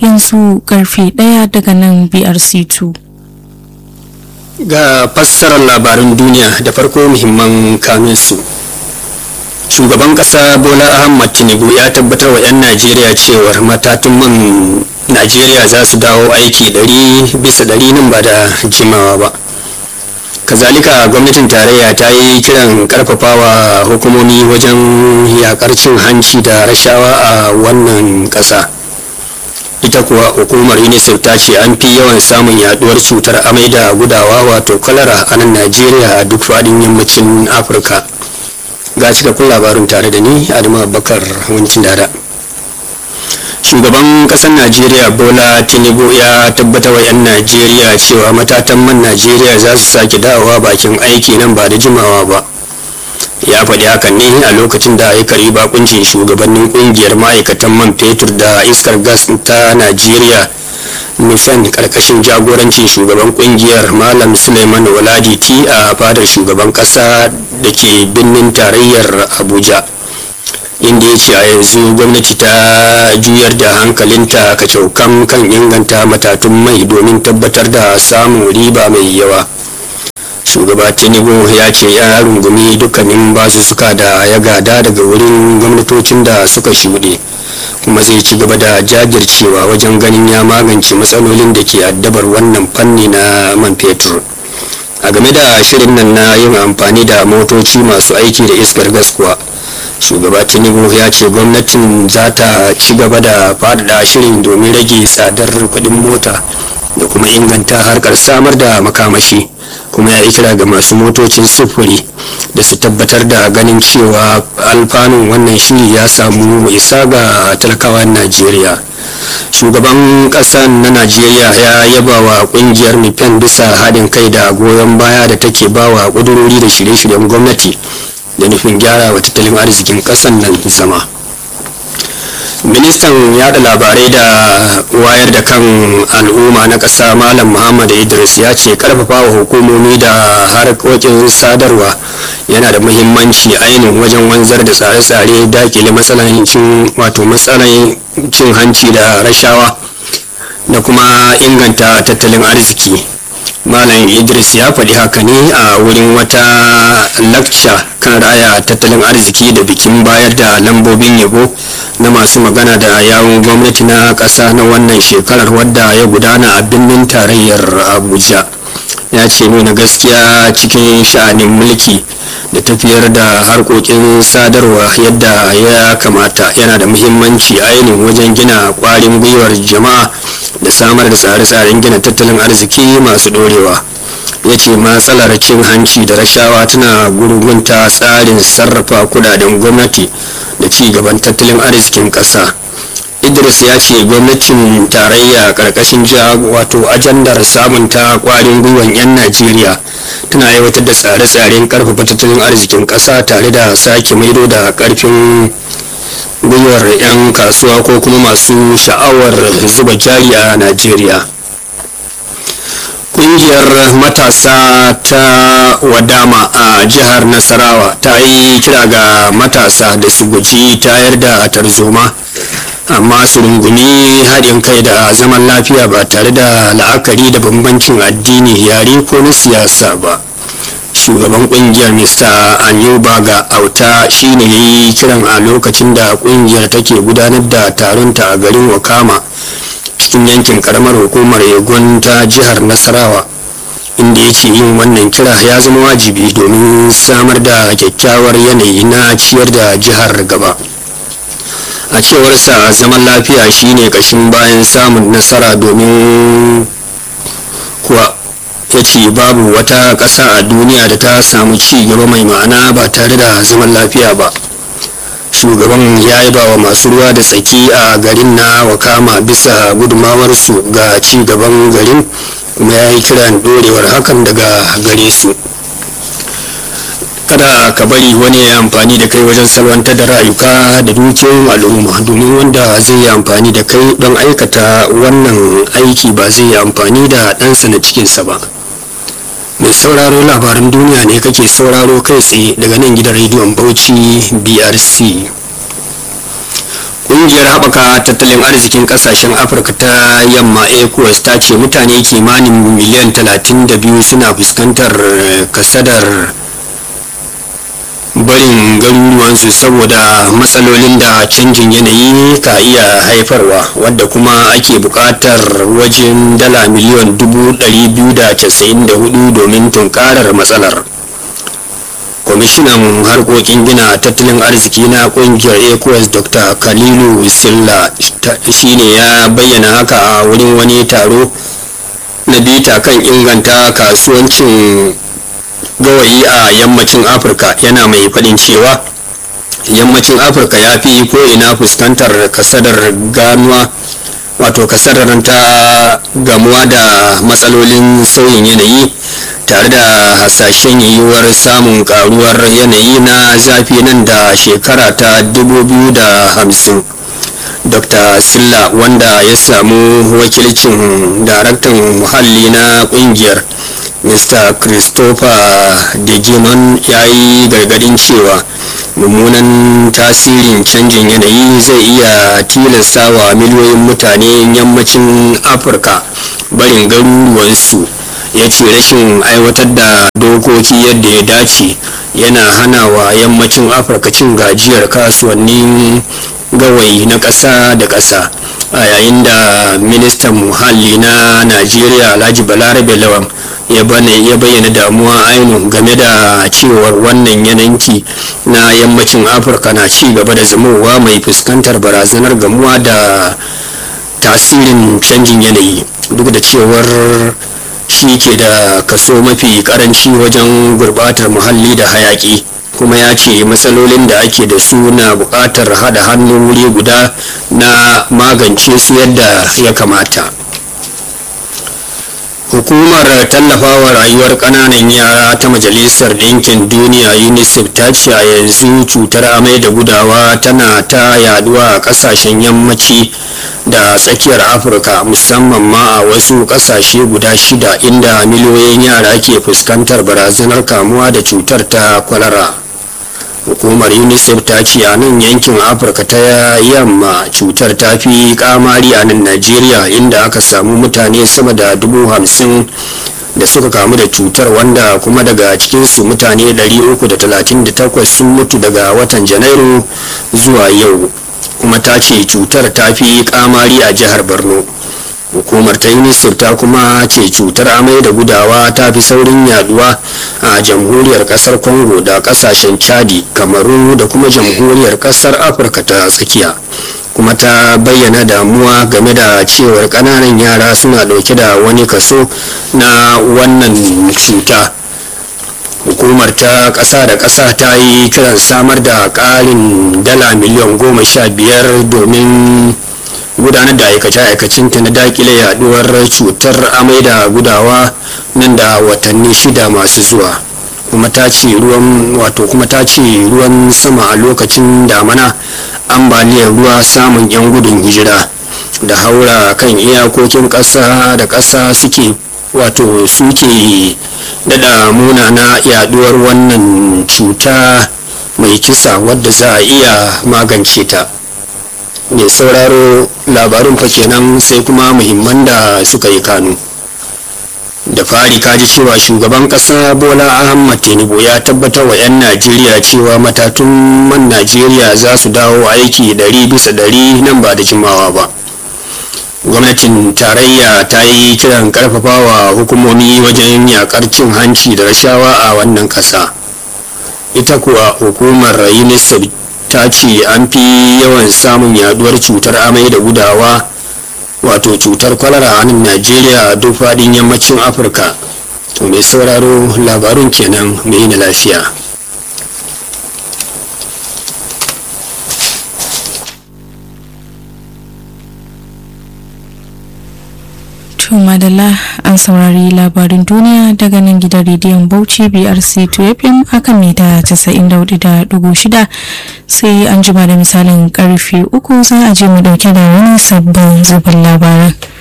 yanzu karfe ɗaya daga nan brc2 ga fassarar labarin duniya da farko muhimman kaminsu shugaban kasa bola ahmad tinubu ya tabbatar wa 'yan najeriya cewar matatun man najeriya za su dawo aiki 100 bisa 100 nan ba da jimawa ba kazalika gwamnatin tarayya ta yi kiran karfafawa hukumomi wajen yakar cin hanci da rashawa a wannan kasa ita kuwa hukumar unicef ta ce an fi yawan samun yaduwar cutar amai da gudawa wato kwalara a nan najeriya a duk faɗin yammacin afirka ga cikakkun labarin tare da ni adama bakar wancin dada shugaban kasar najeriya bola tinubu ya tabbatar wa 'yan najeriya cewa matatan man najeriya za su sake dawowa bakin aiki nan ba da jimawa ba ya faɗi hakan ne a lokacin da ya kari bakuncin shugabannin kungiyar ma'aikatan man fetur da iskar gas ta najeriya nufen karkashin jagorancin shugaban kungiyar malam suleiman waladiti a fadar shugaban kasa da ke birnin tarayyar abuja inda ya ce a yanzu gwamnati ta juyar da hankalinta kacaukan kan inganta matatun mai domin tabbatar da samun riba mai yawa shugaba tinubu ya ce ya rungumi dukkanin basussuka da ya gada daga wurin gwamnatocin da suka shuɗe kuma zai ci gaba da jajircewa wajen ganin ya magance matsalolin da ke addabar wannan fanni na man fetur a game da shirin nan na yin amfani da motoci masu aiki da iskar gas kuwa shugaba tinubu ya ce gwamnatin za ta ci gaba da faɗaɗa shirin domin rage tsadar kuɗin mota da kuma inganta harkar samar da makamashi kuma ya yi kira ga masu motocin sufuri da su tabbatar da ganin cewa alfanun wannan shiri ya samu isa ga talakawan najeriya shugaban ƙasar na najeriya ya yaba wa ƙungiyar mifen bisa haɗin kai da goyon baya da take ba wa ƙudurori da shirye-shiryen gwamnati da nufin gyara wa tattalin arzikin ƙasar nan zama ministan yada labarai da wayar da kan al'umma na ƙasa malam muhammad idris ya ce karfafa wa hukumomi da harkokin sadarwa yana da muhimmanci ainihin wajen wanzar da tsare-tsare dakile matsalancin wato matsalan cin hanci da rashawa da kuma inganta tattalin arziki malam idris ya faɗi haka ne a wurin wata lakca kan raya tattalin arziki da bikin bayar da lambobin yabo na masu magana da yawun gwamnati na ƙasa na wannan shekarar wadda ya gudana a birnin tarayyar abuja ya ce nuna gaskiya cikin sha'anin mulki da tafiyar da harkokin sadarwa yadda ya kamata yana da muhimmanci ainihin wajen gina kwarin gwiwar jama'a da samar da tsare-tsaren gina tattalin arziki masu dorewa ya ce matsalar cin hanci da rashawa tana gurgunta tsarin sarrafa kudaden gwamnati da ci gaban tattalin arzikin ƙasa idris ya ce gwamnatin tarayya karkashin wato ajandar sabunta kwarin gwiwan 'yan najeriya tana aiwatar da tsare-tsaren karfafa tattalin arzikin ƙasa tare da sake maido da karfin gwiwar 'yan kasuwa ko kuma masu sha'awar zuba jari a najeriya kungiyar matasa ta wadama a jihar nasarawa ta yi kira ga matasa da su guji tayar da tarzoma amma su rungumi haɗin kai da zaman lafiya ba tare da la'akari da bambancin addini yare ko na siyasa ba shugaban kungiyar mr anyubaga auta shine ya yi kiran a lokacin da kungiyar take gudanar da taronta a garin wakama cikin yankin karamar hukumar egon ta jihar nasarawa inda ya ce yin wannan kira ya zama wajibi domin samar da kyakkyawar yanayi na ciyar da jihar gaba a cewarsa zaman lafiya shine kashin bayan samun nasara domin kuwa ya ce babu wata ƙasa a duniya da ta samu ci gaba mai ma'ana ba tare da zaman lafiya ba shugaban ya yi ba wa masu ruwa da tsaki a garin na wakama bisa gudumawarsu ga ci gaban garin kuma ya yi kiran dorewar hakan daga gare su kada ka bari wani ya amfani da kai wajen salwantar da rayuka da dukiyoyin al'umma domin wanda zai yi amfani da kai don aikata wannan aiki ba zai yi amfani da ɗansa na cikinsa ba mai sauraro labaran duniya ne kake sauraro kai tsaye daga nan gidan rediyon bauchi brc ƙungiyar haɓaka tattalin arzikin ƙasashen afirka ta yamma ecowas ta ce mutane kimanin miliyan 32 suna fuskantar kasadar barin garuruwansu saboda matsalolin da canjin yanayi ka iya haifarwa wadda kuma ake buƙatar wajen dala miliyan 294 domin tunkarar matsalar kwamishinan harkokin gina tattalin arziki na kungiyar ecowas dr kalilu silla shine ya bayyana haka a wurin wani taro na bita kan inganta kasuwancin gawayi a yammacin afirka yana mai faɗin cewa yammacin afirka ya fi ko'ina fuskantar kasadar ganuwa wato kasadar ta gamuwa da matsalolin sauyin yanayi tare da hasashen yiwuwar samun karuwar yanayi na zafi nan da shekara ta 2050 dr silla wanda ya samu wakilcin daraktan muhalli na kungiyar mr christopher deginon ya yi gargadin cewa mummunan tasirin canjin yanayi zai iya tilasta wa miliyoyin mutane yammacin afirka barin garuruwansu ya ce rashin aiwatar da dokoki yadda ya dace yana hana wa yammacin afirka cin gajiyar kasuwannin gawayi na ƙasa da ƙasa a yayin da ministan muhalli na najeriya alhaji balarabe lawan ya bayyana damuwa ainihin game da cewar wannan yananki na yammacin afirka na ci gaba da zamowa mai fuskantar barazanar gamuwa da tasirin canjin yanayi duk da cewar shi ke da kaso mafi karanci wajen gurbatar muhalli da hayaki kuma ya ce matsalolin da ake da su na buƙatar hada hannu wuri guda na magance su yadda ya kamata hukumar tallafawa rayuwar ƙananan yara ta majalisar ɗinkin duniya unicef ta ce a yanzu cutar amai da gudawa tana ta yaduwa a ƙasashen yammaci da tsakiyar afirka musamman ma a wasu ƙasashe guda shida inda miliyoyin yara ke fuskantar barazanar kamuwa da cutar ta kwalara hukumar unicef ta ce a nan yankin afirka ta yamma cutar ta fi kamari a nan najeriya inda aka samu mutane sama da dubu hamsin da suka kamu da cutar wanda kuma daga cikinsu mutane 338 sun mutu daga watan janairu zuwa yau kuma ta ce cutar ta fi kamari a jihar borno hukumar ta unicef ta kuma ce cutar amai da gudawa ta fi saurin yaduwa a jamhuriyar kasar congo da kasashen chadi kamaru da kuma jamhuriyar kasar afirka ta tsakiya kuma ta bayyana damuwa game da cewar kananan yara suna dauke da wani kaso na wannan cuta hukumar ta ƙasa da ƙasa ta yi kiran samar da ƙarin dala miliyan goma sha biyar domin gudanar da aikace-aikacinta na dakile yaduwar cutar amai da gudawa nan da watanni shida masu zuwa kuma ta ce ruwan wato kuma ta ce ruwan sama a lokacin damana ambaliyar ruwa samun 'yan gudun hijira da haura kan iyakokin ƙasa da ƙasa suke wato suke dada munana yaduwar wannan cuta mai kisa wadda za a iya magance ta mai sauraro labarin fa kenan sai kuma muhimman da suka yi kanu da fari kaji cewa shugaban kasa bola ahmad tinubu ya tabbatar wa 'yan najeriya cewa matatun man najeriya za su dawo aiki ɗari bisa ɗari nan ba da jimawa ba gwamnatin tarayya ta yi kiran karfafawa hukumomi wajen yakar cin hanci da rashawa a wannan kasa ita kuwa hukumar unicef ta ce an fi yawan samun yaduwar cutar amai da gudawa wato cutar kwalara a nan najeriya a duk faɗin yammacin afirka to mai sauraro labarun kenan mai na lafiya To madalla an saurari labarin duniya daga nan gidan rediyon Bauchi BRC 2FM akan mita 94.6 sai an jima da misalin karfe uku za a je mu dauke da wani sabbin zubin labaran.